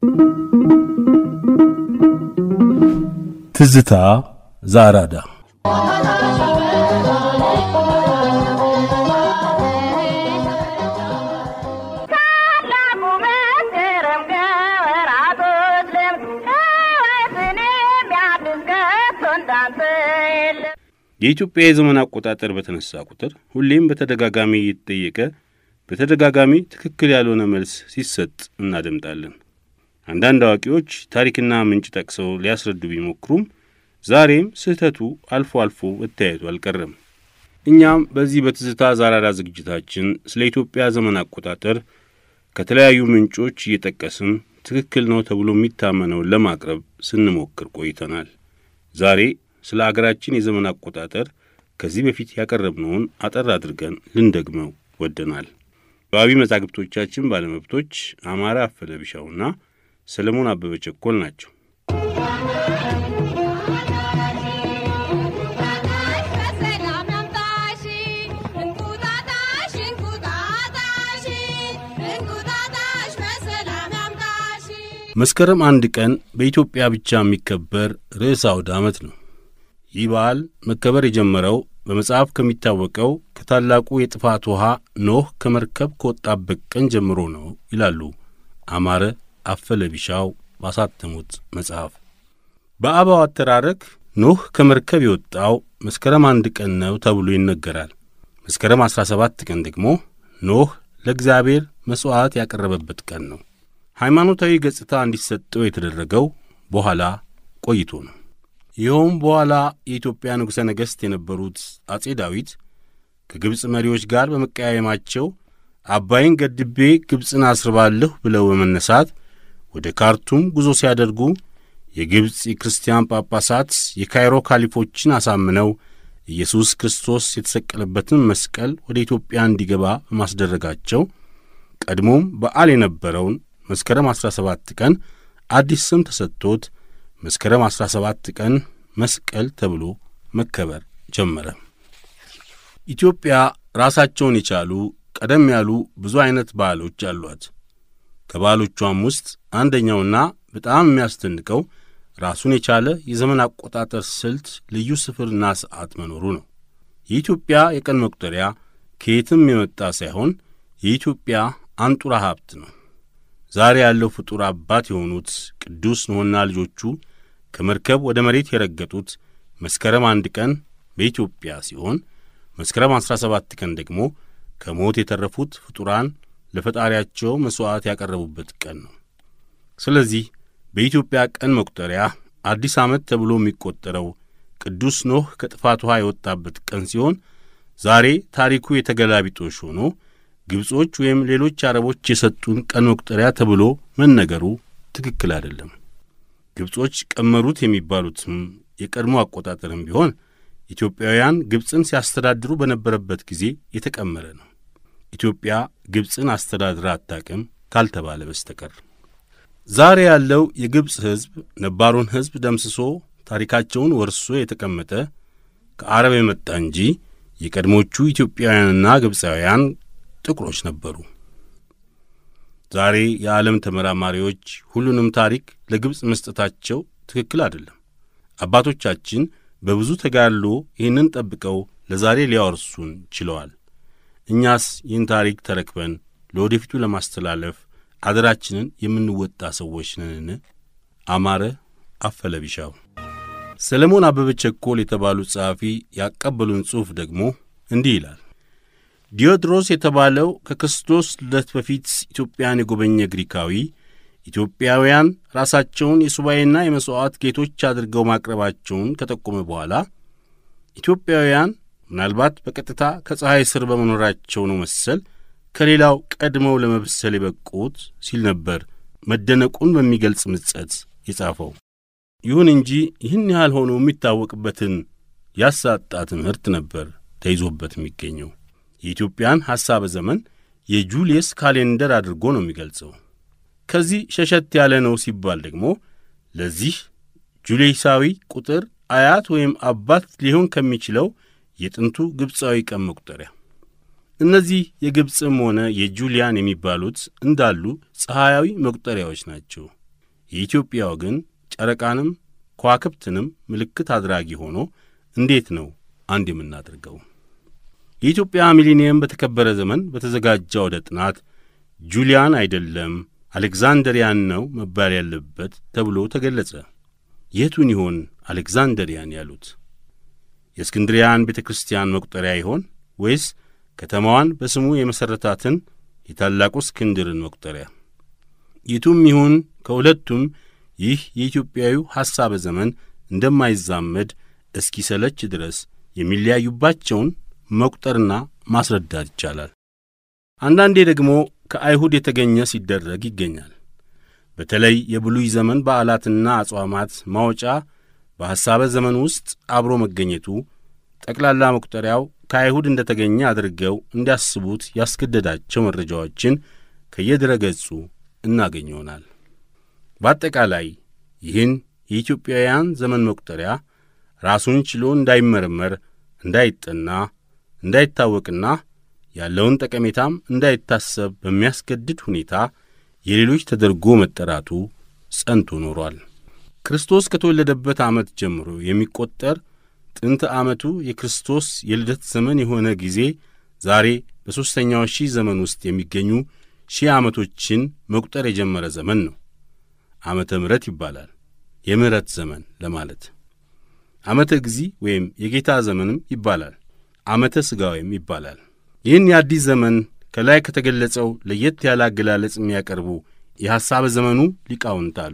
ትዝታ ዘአራዳ የኢትዮጵያ የዘመን አቆጣጠር በተነሳ ቁጥር ሁሌም በተደጋጋሚ እየተጠየቀ በተደጋጋሚ ትክክል ያልሆነ መልስ ሲሰጥ እናደምጣለን። አንዳንድ አዋቂዎች ታሪክና ምንጭ ጠቅሰው ሊያስረዱ ቢሞክሩም ዛሬም ስህተቱ አልፎ አልፎ መታየቱ አልቀረም። እኛም በዚህ በትዝታ ዛራዳ ዝግጅታችን ስለ ኢትዮጵያ ዘመን አቆጣጠር ከተለያዩ ምንጮች እየጠቀስን ትክክል ነው ተብሎ የሚታመነውን ለማቅረብ ስንሞክር ቆይተናል። ዛሬ ስለ አገራችን የዘመን አቆጣጠር ከዚህ በፊት ያቀረብነውን አጠር አድርገን ልንደግመው ወደናል። በአቢ መዛግብቶቻችን ባለመብቶች አማራ አፈለ ቢሻውና ሰለሞን አበበ ቸኮል ናቸው። መስከረም አንድ ቀን በኢትዮጵያ ብቻ የሚከበር ርዕሰ አውደ ዓመት ነው። ይህ በዓል መከበር የጀመረው በመጽሐፍ ከሚታወቀው ከታላቁ የጥፋት ውሃ ኖህ ከመርከብ ከወጣበት ቀን ጀምሮ ነው ይላሉ አማረ አፈለ ቢሻው ባሳተሙት መጽሐፍ። በአበው አተራረክ ኖህ ከመርከብ የወጣው መስከረም አንድ ቀን ነው ተብሎ ይነገራል። መስከረም አሥራ ሰባት ቀን ደግሞ ኖህ ለእግዚአብሔር መሥዋዕት ያቀረበበት ቀን ነው። ሃይማኖታዊ ገጽታ እንዲሰጠው የተደረገው በኋላ ቆይቶ ነው። ይኸውም በኋላ የኢትዮጵያ ንጉሠ ነገሥት የነበሩት አጼ ዳዊት ከግብፅ መሪዎች ጋር በመቀያየማቸው አባይን ገድቤ ግብፅን አስርባለሁ ብለው በመነሳት ወደ ካርቱም ጉዞ ሲያደርጉ የግብፅ የክርስቲያን ጳጳሳት የካይሮ ካሊፎችን አሳምነው ኢየሱስ ክርስቶስ የተሰቀለበትን መስቀል ወደ ኢትዮጵያ እንዲገባ በማስደረጋቸው ቀድሞም በዓል የነበረውን መስከረም 17 ቀን አዲስ ስም ተሰጥቶት መስከረም 17 ቀን መስቀል ተብሎ መከበር ጀመረ። ኢትዮጵያ ራሳቸውን የቻሉ ቀደም ያሉ ብዙ አይነት በዓሎች አሏት። ከባህሎቿም ውስጥ አንደኛውና በጣም የሚያስደንቀው ራሱን የቻለ የዘመን አቆጣጠር ስልት፣ ልዩ ስፍርና ሰዓት መኖሩ ነው። የኢትዮጵያ የቀን መቁጠሪያ ከየትም የመጣ ሳይሆን የኢትዮጵያ አንጡራ ሀብት ነው። ዛሬ ያለው ፍጡር አባት የሆኑት ቅዱስ ኖኅና ልጆቹ ከመርከብ ወደ መሬት የረገጡት መስከረም አንድ ቀን በኢትዮጵያ ሲሆን መስከረም 17 ቀን ደግሞ ከሞት የተረፉት ፍጡራን ለፈጣሪያቸው መሥዋዕት ያቀረቡበት ቀን ነው። ስለዚህ በኢትዮጵያ ቀን መቁጠሪያ አዲስ ዓመት ተብሎ የሚቆጠረው ቅዱስ ኖህ ከጥፋት ውኃ የወጣበት ቀን ሲሆን ዛሬ ታሪኩ የተገላቢጦሽ ሆኖ ግብጾች ወይም ሌሎች አረቦች የሰጡን ቀን መቁጠሪያ ተብሎ መነገሩ ትክክል አይደለም። ግብጾች ቀመሩት የሚባሉትም የቀድሞ አቆጣጠርም ቢሆን ኢትዮጵያውያን ግብፅን ሲያስተዳድሩ በነበረበት ጊዜ የተቀመረ ነው። ኢትዮጵያ ግብፅን አስተዳድራ አታቅም ካልተባለ በስተቀር ዛሬ ያለው የግብፅ ሕዝብ ነባሩን ሕዝብ ደምስሶ ታሪካቸውን ወርሶ የተቀመጠ ከአረብ የመጣ እንጂ የቀድሞቹ ኢትዮጵያውያንና ግብፃውያን ጥቁሮች ነበሩ። ዛሬ የዓለም ተመራማሪዎች ሁሉንም ታሪክ ለግብፅ መስጠታቸው ትክክል አይደለም። አባቶቻችን በብዙ ተጋድሎ ይህንን ጠብቀው ለዛሬ ሊያወርሱን ችለዋል። እኛስ ይህን ታሪክ ተረክበን ለወደፊቱ ለማስተላለፍ አደራችንን የምንወጣ ሰዎች ነንን? አማረ አፈለ ቢሻው። ሰለሞን አበበ ቸኮል የተባሉ ጸሐፊ ያቀበሉን ጽሑፍ ደግሞ እንዲህ ይላል። ዲዮድሮስ የተባለው ከክርስቶስ ልደት በፊት ኢትዮጵያን የጎበኘ ግሪካዊ ኢትዮጵያውያን ራሳቸውን የሱባኤና የመሥዋዕት ጌቶች አድርገው ማቅረባቸውን ከጠቆመ በኋላ ኢትዮጵያውያን ምናልባት በቀጥታ ከፀሐይ ስር በመኖራቸው ነው መሰል ከሌላው ቀድመው ለመብሰል የበቁት ሲል ነበር መደነቁን በሚገልጽ ምጸት የጻፈው። ይሁን እንጂ ይህን ያህል ሆኖ የሚታወቅበትን ያሳጣ ትምህርት ነበር ተይዞበት የሚገኘው። የኢትዮጵያን ሐሳበ ዘመን የጁልየስ ካሌንደር አድርጎ ነው የሚገልጸው። ከዚህ ሸሸት ያለ ነው ሲባል ደግሞ ለዚህ ጁልየሳዊ ቁጥር አያት ወይም አባት ሊሆን ከሚችለው የጥንቱ ግብፃዊ ቀን መቁጠሪያ እነዚህ የግብፅም ሆነ የጁሊያን የሚባሉት እንዳሉ ፀሐያዊ መቁጠሪያዎች ናቸው። የኢትዮጵያው ግን ጨረቃንም ከዋክብትንም ምልክት አድራጊ ሆኖ እንዴት ነው አንድ የምናደርገው? የኢትዮጵያ ሚሊኒየም በተከበረ ዘመን በተዘጋጀ ወደ ጥናት ጁሊያን አይደለም አሌክዛንደሪያን ነው መባል ያለበት ተብሎ ተገለጸ። የቱን ይሆን አሌክዛንደሪያን ያሉት? የእስክንድሪያን ቤተ ክርስቲያን መቁጠሪያ ይሆን ወይስ ከተማዋን በስሙ የመሠረታትን የታላቁ እስክንድርን መቁጠሪያ? የቱም ይሁን ከሁለቱም ይህ የኢትዮጵያዊው ሐሳበ ዘመን እንደማይዛመድ እስኪሰለች ድረስ የሚለያዩባቸውን መቁጠርና ማስረዳት ይቻላል። አንዳንዴ ደግሞ ከአይሁድ የተገኘ ሲደረግ ይገኛል። በተለይ የብሉይ ዘመን በዓላትና አጽዋማት ማውጫ በሐሳበ ዘመን ውስጥ አብሮ መገኘቱ ጠቅላላ መቁጠሪያው ከአይሁድ እንደ ተገኘ አድርገው እንዲያስቡት ያስገደዳቸው መረጃዎችን ከየድረ ገጹ እናገኝ ይሆናል። በአጠቃላይ ይህን የኢትዮጵያውያን ዘመን መቁጠሪያ ራሱን ችሎ እንዳይመረመር፣ እንዳይጠና፣ እንዳይታወቅና ያለውን ጠቀሜታም እንዳይታሰብ በሚያስገድድ ሁኔታ የሌሎች ተደርጎ መጠራቱ ጸንቶ ኖሯል። ክርስቶስ ከተወለደበት ዓመት ጀምሮ የሚቈጠር ጥንተ ዓመቱ የክርስቶስ የልደት ዘመን የሆነ ጊዜ ዛሬ በሦስተኛው ሺህ ዘመን ውስጥ የሚገኙ ሺህ ዓመቶችን መቁጠር የጀመረ ዘመን ነው። ዓመተ ምሕረት ይባላል። የምሕረት ዘመን ለማለት ዓመተ እግዚ ወይም የጌታ ዘመንም ይባላል። ዓመተ ሥጋዊም ይባላል። ይህን የአዲስ ዘመን ከላይ ከተገለጸው ለየት ያለ አገላለጽ የሚያቀርቡ የሐሳበ ዘመኑ ሊቃውንት አሉ።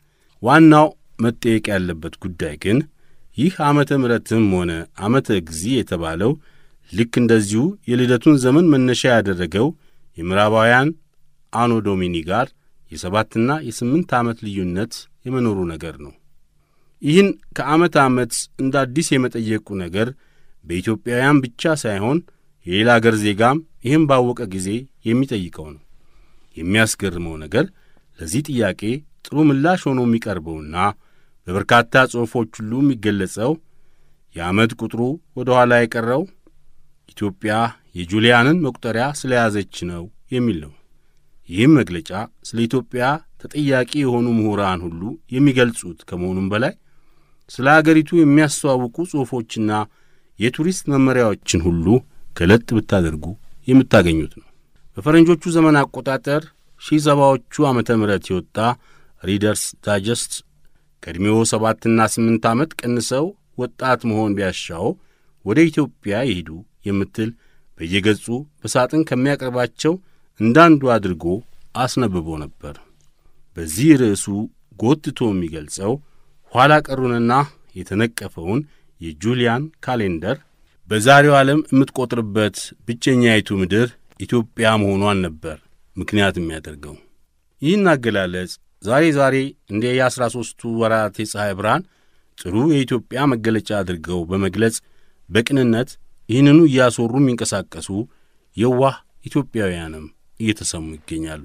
ዋናው መጠየቅ ያለበት ጉዳይ ግን ይህ ዓመተ ምሕረትም ሆነ ዓመተ እግዚ የተባለው ልክ እንደዚሁ የልደቱን ዘመን መነሻ ያደረገው የምዕራባውያን አኖ ዶሚኒ ጋር የሰባትና የስምንት ዓመት ልዩነት የመኖሩ ነገር ነው። ይህን ከዓመት ዓመት እንደ አዲስ የመጠየቁ ነገር በኢትዮጵያውያን ብቻ ሳይሆን የሌላ አገር ዜጋም ይህም ባወቀ ጊዜ የሚጠይቀው ነው። የሚያስገርመው ነገር ለዚህ ጥያቄ ጥሩ ምላሽ ሆኖ የሚቀርበውና በበርካታ ጽሑፎች ሁሉ የሚገለጸው የዓመት ቁጥሩ ወደ ኋላ የቀረው ኢትዮጵያ የጁሊያንን መቁጠሪያ ስለያዘች ነው የሚል ነው። ይህም መግለጫ ስለ ኢትዮጵያ ተጠያቂ የሆኑ ምሁራን ሁሉ የሚገልጹት ከመሆኑም በላይ ስለ አገሪቱ የሚያስተዋውቁ ጽሑፎችና የቱሪስት መመሪያዎችን ሁሉ ገለጥ ብታደርጉ የምታገኙት ነው። በፈረንጆቹ ዘመን አቆጣጠር ሺህ ሰባዎቹ ዓመተ ምሕረት የወጣ ሪደርስ ዳይጀስት ከዕድሜዎ ሰባትና ስምንት ዓመት ቀንሰው ወጣት መሆን ቢያሻው ወደ ኢትዮጵያ ይሂዱ የምትል በየገጹ በሳጥን ከሚያቀርባቸው እንዳንዱ አድርጎ አስነብቦ ነበር። በዚህ ርዕሱ ጎትቶ የሚገልጸው ኋላ ቀሩንና የተነቀፈውን የጁሊያን ካሌንደር በዛሬው ዓለም የምትቆጥርበት ብቸኛይቱ ምድር ኢትዮጵያ መሆኗን ነበር ምክንያት የሚያደርገው። ይህን አገላለጽ ዛሬ ዛሬ እንደ የአሥራ ሦስቱ ወራት የፀሐይ ብርሃን ጥሩ የኢትዮጵያ መገለጫ አድርገው በመግለጽ በቅንነት ይህንኑ እያስወሩ የሚንቀሳቀሱ የዋህ ኢትዮጵያውያንም እየተሰሙ ይገኛሉ።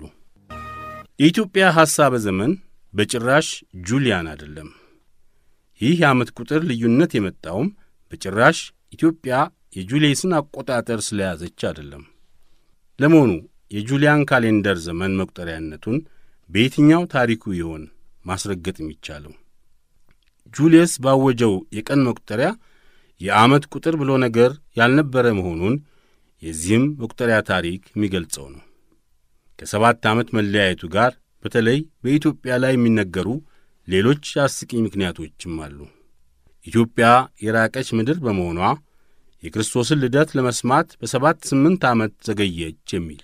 የኢትዮጵያ ሐሳበ ዘመን በጭራሽ ጁሊያን አይደለም። ይህ የዓመት ቁጥር ልዩነት የመጣውም በጭራሽ ኢትዮጵያ የጁልየስን አቆጣጠር ስለያዘች አይደለም። ለመሆኑ የጁሊያን ካሌንደር ዘመን መቁጠሪያነቱን በየትኛው ታሪኩ ይሆን ማስረገጥ የሚቻለው? ጁልየስ ባወጀው የቀን መቁጠሪያ የዓመት ቁጥር ብሎ ነገር ያልነበረ መሆኑን የዚህም መቁጠሪያ ታሪክ የሚገልጸው ነው። ከሰባት ዓመት መለያየቱ ጋር በተለይ በኢትዮጵያ ላይ የሚነገሩ ሌሎች አስቂኝ ምክንያቶችም አሉ። ኢትዮጵያ የራቀች ምድር በመሆኗ የክርስቶስን ልደት ለመስማት በሰባት ስምንት ዓመት ዘገየች የሚል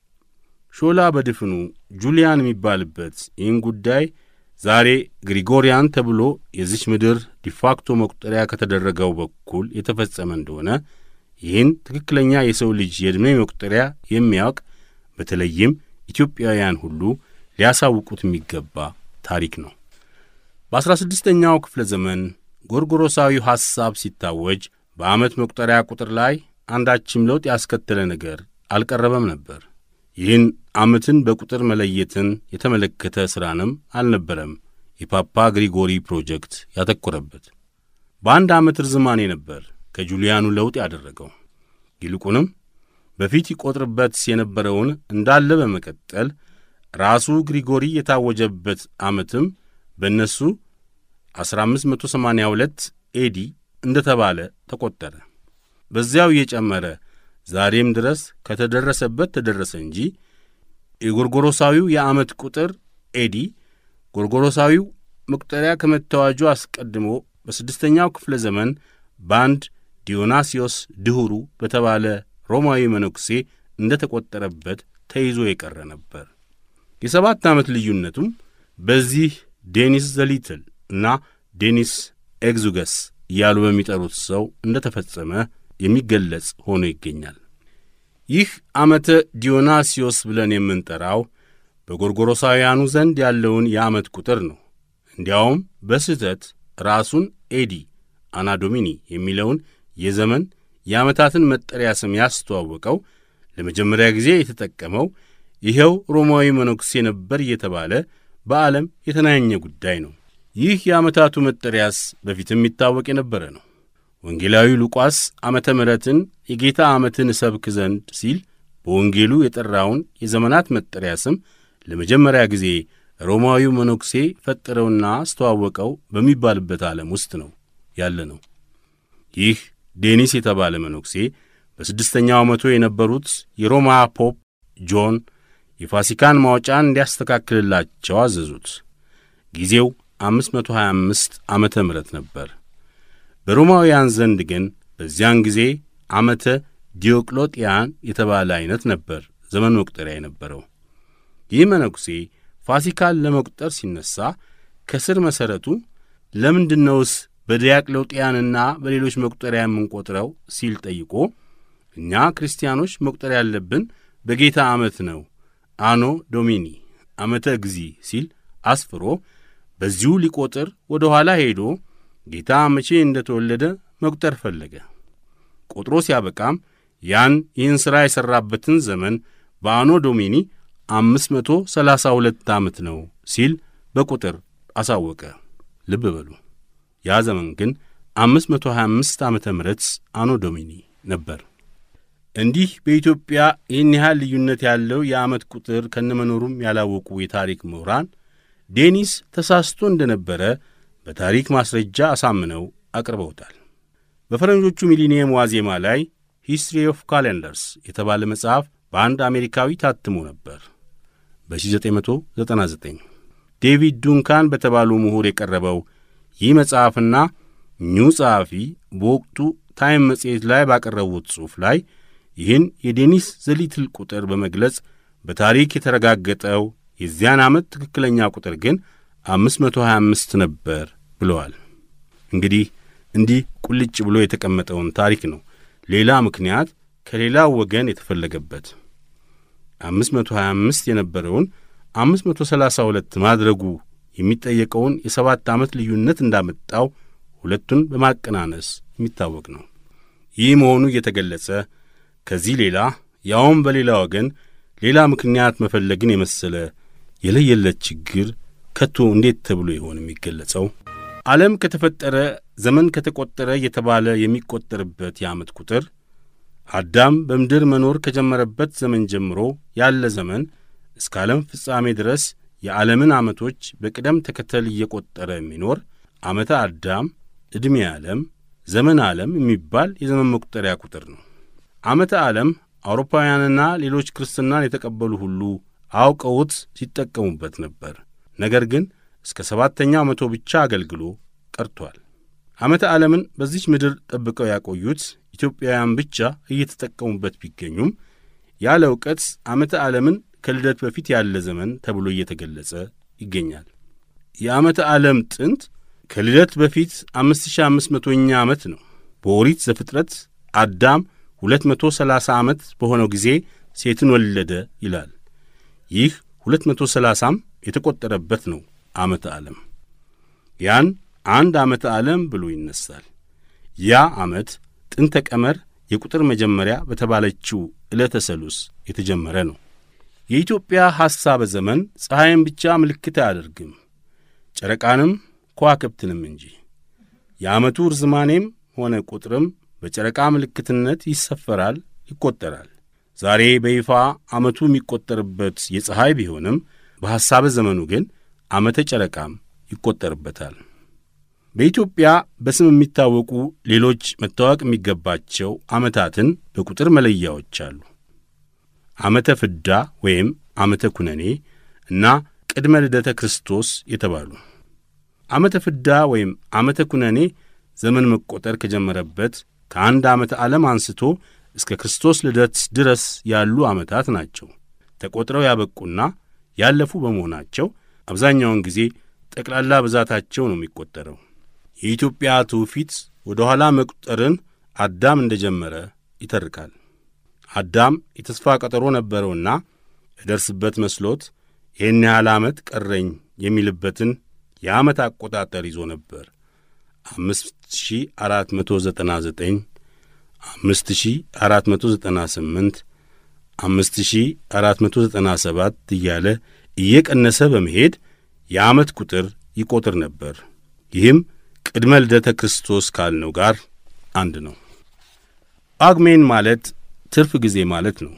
ሾላ በድፍኑ ጁሊያን የሚባልበት ይህን ጉዳይ ዛሬ ግሪጎሪያን ተብሎ የዚች ምድር ዲፋክቶ መቁጠሪያ ከተደረገው በኩል የተፈጸመ እንደሆነ ይህን ትክክለኛ የሰው ልጅ የዕድሜ መቁጠሪያ የሚያውቅ በተለይም ኢትዮጵያውያን ሁሉ ሊያሳውቁት የሚገባ ታሪክ ነው። በአሥራ ስድስተኛው ክፍለ ዘመን ጎርጎሮሳዊው ሐሳብ ሲታወጅ በዓመት መቁጠሪያ ቁጥር ላይ አንዳችም ለውጥ ያስከተለ ነገር አልቀረበም ነበር። ይህን ዓመትን በቁጥር መለየትን የተመለከተ ሥራንም አልነበረም የፓፓ ግሪጎሪ ፕሮጀክት ያተኮረበት። በአንድ ዓመት ርዝማኔ ነበር ከጁሊያኑ ለውጥ ያደረገው። ይልቁንም በፊት ይቆጥርበት የነበረውን እንዳለ በመቀጠል ራሱ ግሪጎሪ የታወጀበት ዓመትም በእነሱ 1582 ኤዲ እንደ ተባለ ተቈጠረ። በዚያው እየጨመረ ዛሬም ድረስ ከተደረሰበት ተደረሰ እንጂ የጎርጎሮሳዊው የዓመት ቁጥር ኤዲ ጎርጎሮሳዊው መቁጠሪያ ከመታወጁ አስቀድሞ በስድስተኛው ክፍለ ዘመን በአንድ ዲዮናስዮስ ድሁሩ በተባለ ሮማዊ መነኩሴ እንደ ተቈጠረበት ተይዞ የቀረ ነበር። የሰባት ዓመት ልዩነቱም በዚህ ዴኒስ ዘሊትል እና ዴኒስ ኤግዙገስ እያሉ በሚጠሩት ሰው እንደ ተፈጸመ የሚገለጽ ሆኖ ይገኛል። ይህ ዓመተ ዲዮናስዮስ ብለን የምንጠራው በጎርጎሮሳውያኑ ዘንድ ያለውን የዓመት ቁጥር ነው። እንዲያውም በስህተት ራሱን ኤዲ አናዶሚኒ የሚለውን የዘመን የዓመታትን መጠሪያ ስም ያስተዋወቀው ለመጀመሪያ ጊዜ የተጠቀመው ይኸው ሮማዊ መነኩሴ ነበር እየተባለ በዓለም የተናኘ ጉዳይ ነው። ይህ የዓመታቱ መጠሪያስ በፊትም የሚታወቅ የነበረ ነው። ወንጌላዊ ሉቃስ ዓመተ ምሕረትን የጌታ ዓመትን እሰብክ ዘንድ ሲል በወንጌሉ የጠራውን የዘመናት መጠሪያ ስም ለመጀመሪያ ጊዜ ሮማዊው መነኩሴ ፈጠረውና አስተዋወቀው በሚባልበት ዓለም ውስጥ ነው ያለ ነው። ይህ ዴኒስ የተባለ መነኩሴ በስድስተኛው መቶ የነበሩት የሮማ ፖፕ ጆን የፋሲካን ማውጫን እንዲያስተካክልላቸው አዘዙት። ጊዜው 525 ዓመተ ምሕረት ነበር። በሮማውያን ዘንድ ግን በዚያን ጊዜ ዓመተ ዲዮቅሎጥያን የተባለ ዐይነት ነበር ዘመን መቁጠሪያ የነበረው። ይህ መነኩሴ ፋሲካን ለመቁጠር ሲነሣ ከስር መሠረቱ ለምንድነውስ በዲያቅሎጥያንና በሌሎች መቁጠሪያ የምንቆጥረው ሲል ጠይቆ እኛ ክርስቲያኖች መቁጠር ያለብን በጌታ ዓመት ነው፣ አኖ ዶሚኒ ዓመተ እግዚ ሲል አስፍሮ በዚሁ ሊቆጥር ወደ ኋላ ሄዶ ጌታ መቼ እንደ ተወለደ መቁጠር ፈለገ። ቆጥሮ ሲያበቃም ያን ይህን ሥራ የሠራበትን ዘመን በአኖ ዶሚኒ አምስት መቶ ሰላሳ ሁለት ዓመት ነው ሲል በቁጥር አሳወቀ። ልብ በሉ ያ ዘመን ግን አምስት መቶ ሀያ አምስት ዓመተ ምሕረት አኖ ዶሚኒ ነበር። እንዲህ በኢትዮጵያ ይህን ያህል ልዩነት ያለው የዓመት ቁጥር ከነመኖሩም ያላወቁ የታሪክ ምሁራን ዴኒስ ተሳስቶ እንደነበረ በታሪክ ማስረጃ አሳምነው አቅርበውታል። በፈረንጆቹ ሚሊኒየም ዋዜማ ላይ ሂስትሪ ኦፍ ካሌንደርስ የተባለ መጽሐፍ በአንድ አሜሪካዊ ታትሞ ነበር በ1999 ዴቪድ ዱንካን በተባሉ ምሁር የቀረበው ይህ መጽሐፍና ኒው ጸሐፊ በወቅቱ ታይም መጽሔት ላይ ባቀረቡት ጽሑፍ ላይ ይህን የዴኒስ ዘሊትል ቁጥር በመግለጽ በታሪክ የተረጋገጠው የዚያን ዓመት ትክክለኛ ቁጥር ግን 525 ነበር ብለዋል። እንግዲህ እንዲህ ቁልጭ ብሎ የተቀመጠውን ታሪክ ነው ሌላ ምክንያት ከሌላው ወገን የተፈለገበት 525 የነበረውን 532 ማድረጉ የሚጠየቀውን የሰባት ዓመት ልዩነት እንዳመጣው ሁለቱን በማቀናነስ የሚታወቅ ነው። ይህ መሆኑ እየተገለጸ ከዚህ ሌላ ያውም በሌላ ወገን ሌላ ምክንያት መፈለግን የመሰለ የለየለት ችግር ከቶ እንዴት ተብሎ ይሆን የሚገለጸው? ዓለም ከተፈጠረ ዘመን ከተቈጠረ እየተባለ የሚቈጠርበት የዓመት ቁጥር አዳም በምድር መኖር ከጀመረበት ዘመን ጀምሮ ያለ ዘመን እስከ ዓለም ፍጻሜ ድረስ የዓለምን ዓመቶች በቅደም ተከተል እየቈጠረ የሚኖር ዓመተ አዳም፣ ዕድሜ ዓለም፣ ዘመን ዓለም የሚባል የዘመን መቁጠሪያ ቁጥር ነው። ዓመተ ዓለም አውሮፓውያንና ሌሎች ክርስትናን የተቀበሉ ሁሉ አውቀውት ሲጠቀሙበት ነበር። ነገር ግን እስከ ሰባተኛው መቶ ብቻ አገልግሎ ቀርቷል። ዓመተ ዓለምን በዚች ምድር ጠብቀው ያቆዩት ኢትዮጵያውያን ብቻ እየተጠቀሙበት ቢገኙም ያለ እውቀት ዓመተ ዓለምን ከልደት በፊት ያለ ዘመን ተብሎ እየተገለጸ ይገኛል። የዓመተ ዓለም ጥንት ከልደት በፊት አምስት ሺህ አምስት መቶኛ ዓመት ነው። በኦሪት ዘፍጥረት አዳም ሁለት መቶ ሰላሳ ዓመት በሆነው ጊዜ ሴትን ወለደ ይላል። ይህ ሁለት መቶ ሰላሳም የተቈጠረበት ነው ዓመተ ዓለም። ያን አንድ ዓመተ ዓለም ብሎ ይነሳል። ያ ዓመት ጥንተ ቀመር የቁጥር መጀመሪያ በተባለችው ዕለተ ሰሉስ የተጀመረ ነው። የኢትዮጵያ ሐሳበ ዘመን ፀሐይን ብቻ ምልክት አያደርግም፣ ጨረቃንም ከዋክብትንም እንጂ። የዓመቱ ርዝማኔም ሆነ ቁጥርም በጨረቃ ምልክትነት ይሰፈራል፣ ይቈጠራል። ዛሬ በይፋ ዓመቱ የሚቈጠርበት የፀሐይ ቢሆንም በሐሳበ ዘመኑ ግን ዓመተ ጨረቃም ይቈጠርበታል። በኢትዮጵያ በስም የሚታወቁ ሌሎች መታወቅ የሚገባቸው ዓመታትን በቁጥር መለያዎች አሉ። ዓመተ ፍዳ ወይም ዓመተ ኩነኔ እና ቅድመ ልደተ ክርስቶስ የተባሉ። ዓመተ ፍዳ ወይም ዓመተ ኩነኔ ዘመን መቆጠር ከጀመረበት ከአንድ ዓመተ ዓለም አንስቶ እስከ ክርስቶስ ልደት ድረስ ያሉ ዓመታት ናቸው። ተቆጥረው ያበቁና ያለፉ በመሆናቸው አብዛኛውን ጊዜ ጠቅላላ ብዛታቸው ነው የሚቆጠረው። የኢትዮጵያ ትውፊት ወደ ኋላ መቁጠርን አዳም እንደ ጀመረ ይተርካል። አዳም የተስፋ ቀጠሮ ነበረውና እደርስበት መስሎት ይህን ያህል ዓመት ቀረኝ የሚልበትን የዓመት አቆጣጠር ይዞ ነበር። አምስት ሺ አራት መቶ ዘጠና ዘጠኝ አምስት ሺ አራት መቶ ዘጠና ስምንት አምስት ሺ አራት መቶ ዘጠና ሰባት እያለ እየቀነሰ በመሄድ የዓመት ቁጥር ይቆጥር ነበር። ይህም ቅድመ ልደተ ክርስቶስ ካልነው ጋር አንድ ነው። ጳግሜን ማለት ትርፍ ጊዜ ማለት ነው።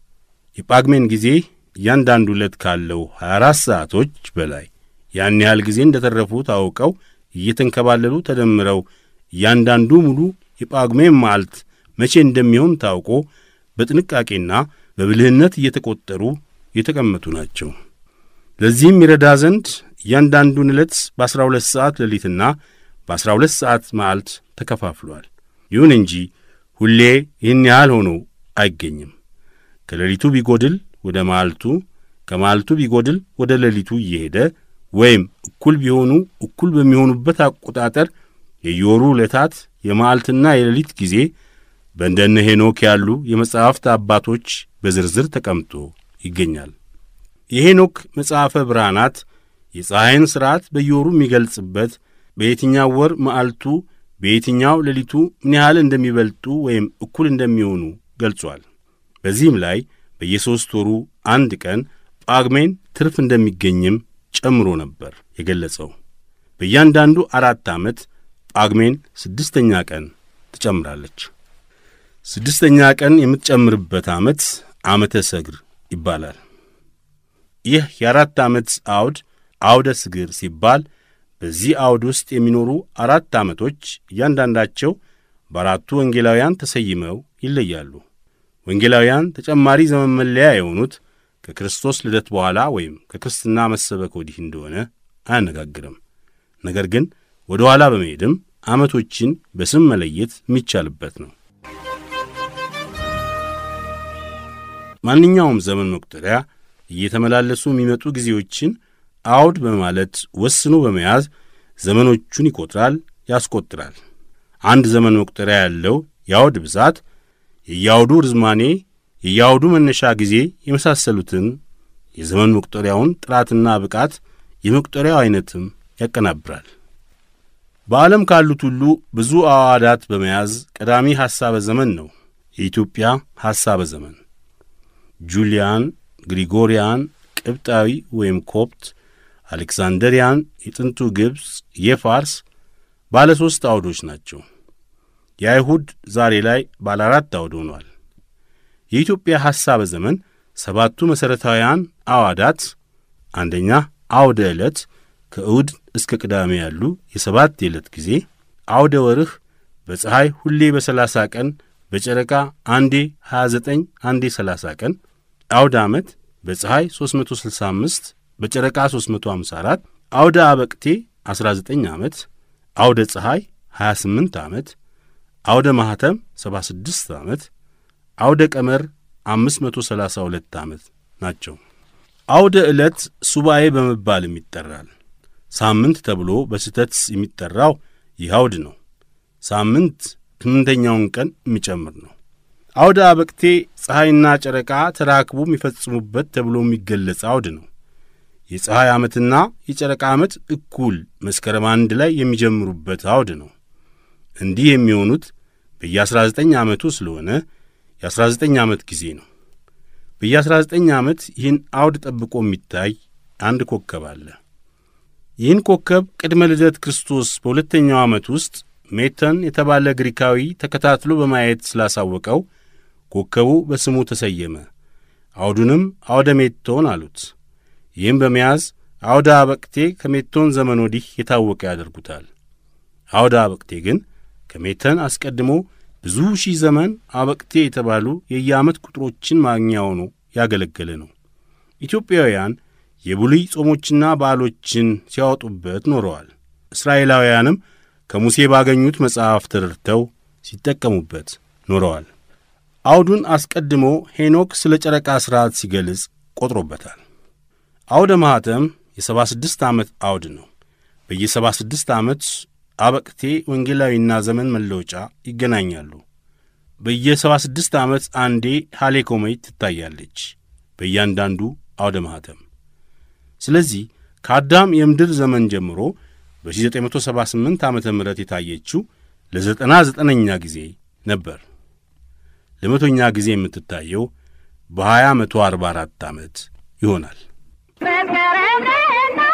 የጳግሜን ጊዜ እያንዳንዱ ዕለት ካለው 24 ሰዓቶች በላይ ያን ያህል ጊዜ እንደ ተረፉ ታውቀው እየተንከባለሉ ተደምረው እያንዳንዱ ሙሉ የጳግሜን መዓልት መቼ እንደሚሆን ታውቆ በጥንቃቄና በብልህነት እየተቈጠሩ የተቀመጡ ናቸው። ለዚህም ይረዳ ዘንድ እያንዳንዱን ዕለት በአሥራ ሁለት ሰዓት ሌሊትና በአሥራ ሁለት ሰዓት መዓልት ተከፋፍሏል። ይሁን እንጂ ሁሌ ይህን ያህል ሆኖ አይገኝም። ከሌሊቱ ቢጐድል ወደ መዓልቱ፣ ከመዓልቱ ቢጐድል ወደ ሌሊቱ እየሄደ ወይም እኩል ቢሆኑ እኩል በሚሆኑበት አቆጣጠር የየወሩ ዕለታት የመዓልትና የሌሊት ጊዜ በእንደነ ሄኖክ ያሉ የመጻሕፍት አባቶች በዝርዝር ተቀምጦ ይገኛል። የሄኖክ መጽሐፈ ብርሃናት የፀሐይን ሥርዓት በየወሩ የሚገልጽበት በየትኛው ወር መዓልቱ በየትኛው ሌሊቱ ምን ያህል እንደሚበልጡ ወይም እኩል እንደሚሆኑ ገልጿል። በዚህም ላይ በየሦስት ወሩ አንድ ቀን ጳግሜን ትርፍ እንደሚገኝም ጨምሮ ነበር የገለጸው። በእያንዳንዱ አራት ዓመት ጳግሜን ስድስተኛ ቀን ትጨምራለች። ስድስተኛ ቀን የምትጨምርበት ዓመት ዓመተ ሰግር ይባላል። ይህ የአራት ዓመት አውድ አውደ ስግር ሲባል በዚህ አውድ ውስጥ የሚኖሩ አራት ዓመቶች እያንዳንዳቸው በአራቱ ወንጌላውያን ተሰይመው ይለያሉ። ወንጌላውያን ተጨማሪ ዘመን መለያ የሆኑት ከክርስቶስ ልደት በኋላ ወይም ከክርስትና መሰበክ ወዲህ እንደሆነ አያነጋግርም። ነገር ግን ወደ ኋላ በመሄድም ዓመቶችን በስም መለየት የሚቻልበት ነው። ማንኛውም ዘመን መቁጠሪያ እየተመላለሱ የሚመጡ ጊዜዎችን አውድ በማለት ወስኖ በመያዝ ዘመኖቹን ይቆጥራል፣ ያስቆጥራል። አንድ ዘመን መቁጠሪያ ያለው የአውድ ብዛት፣ የየአውዱ ርዝማኔ፣ የየአውዱ መነሻ ጊዜ የመሳሰሉትን የዘመን መቁጠሪያውን ጥራትና ብቃት የመቁጠሪያው ዐይነትም ያቀናብራል። በዓለም ካሉት ሁሉ ብዙ አዋዳት በመያዝ ቀዳሚ ሐሳበ ዘመን ነው የኢትዮጵያ ሐሳበ ዘመን። ጁሊያን፣ ግሪጎሪያን፣ ቅብጣዊ ወይም ኮፕት፣ አሌክዛንደሪያን፣ የጥንቱ ግብፅ፣ የፋርስ ባለ ሦስት አውዶች ናቸው። የአይሁድ ዛሬ ላይ ባለ አራት አውድ ሆኗል። የኢትዮጵያ ሐሳበ ዘመን ሰባቱ መሠረታውያን አዋዳት አንደኛ አውደ ዕለት ከእሁድ እስከ ቅዳሜ ያሉ የሰባት የዕለት ጊዜ፣ አውደ ወርህ በፀሐይ ሁሌ በሰላሳ ቀን በጨረቃ አንዴ 29 አንዴ 30 ቀን፣ አውደ ዓመት በፀሐይ 365 በጨረቃ 354፣ አውደ አበቅቴ 19 ዓመት፣ አውደ ፀሐይ 28 ዓመት፣ አውደ ማኅተም 76 ዓመት፣ አውደ ቀመር 532 ዓመት ናቸው። አውደ ዕለት ሱባኤ በመባልም ይጠራል። ሳምንት ተብሎ በስህተት የሚጠራው ይህ አውድ ነው። ሳምንት ስምንተኛውን ቀን የሚጨምር ነው። አውደ አበቅቴ ፀሐይና ጨረቃ ተራክቦ የሚፈጽሙበት ተብሎ የሚገለጽ አውድ ነው። የፀሐይ ዓመትና የጨረቃ ዓመት እኩል መስከረም አንድ ላይ የሚጀምሩበት አውድ ነው። እንዲህ የሚሆኑት በየ19 ዓመቱ ስለሆነ የ19 ዓመት ጊዜ ነው። በየ19 ዓመት ይህን አውድ ጠብቆ የሚታይ አንድ ኮከብ አለ። ይህን ኮከብ ቅድመ ልደት ክርስቶስ በሁለተኛው ዓመት ውስጥ ሜተን የተባለ ግሪካዊ ተከታትሎ በማየት ስላሳወቀው ኮከቡ በስሙ ተሰየመ። አውዱንም አውደ ሜቶን አሉት። ይህም በመያዝ አውደ አበቅቴ ከሜቶን ዘመን ወዲህ የታወቀ ያደርጉታል። አውደ አበቅቴ ግን ከሜተን አስቀድሞ ብዙ ሺህ ዘመን አበቅቴ የተባሉ የየዓመት ቁጥሮችን ማግኛ ሆኖ ያገለገለ ነው። ኢትዮጵያውያን የብሉይ ጾሞችና በዓሎችን ሲያወጡበት ኖረዋል። እስራኤላውያንም ከሙሴ ባገኙት መጽሐፍ ተረድተው ሲጠቀሙበት ኖረዋል። አውዱን አስቀድሞ ሄኖክ ስለ ጨረቃ ሥርዓት ሲገልጽ ቆጥሮበታል። አውደ ማኅተም የሰባ ስድስት ዓመት አውድ ነው። በየሰባ ስድስት ዓመት አበቅቴ ወንጌላዊና ዘመን መለወጫ ይገናኛሉ። በየሰባ ስድስት ዓመት አንዴ ሃሌኮሜት ትታያለች በእያንዳንዱ አውደ ማኅተም። ስለዚህ ከአዳም የምድር ዘመን ጀምሮ በ1978 ዓ ም የታየችው ለዘጠና ዘጠነኛ ጊዜ ነበር። ለመቶኛ ጊዜ የምትታየው በ20 መቶ 44 ዓመት ይሆናል። መስከረም ነና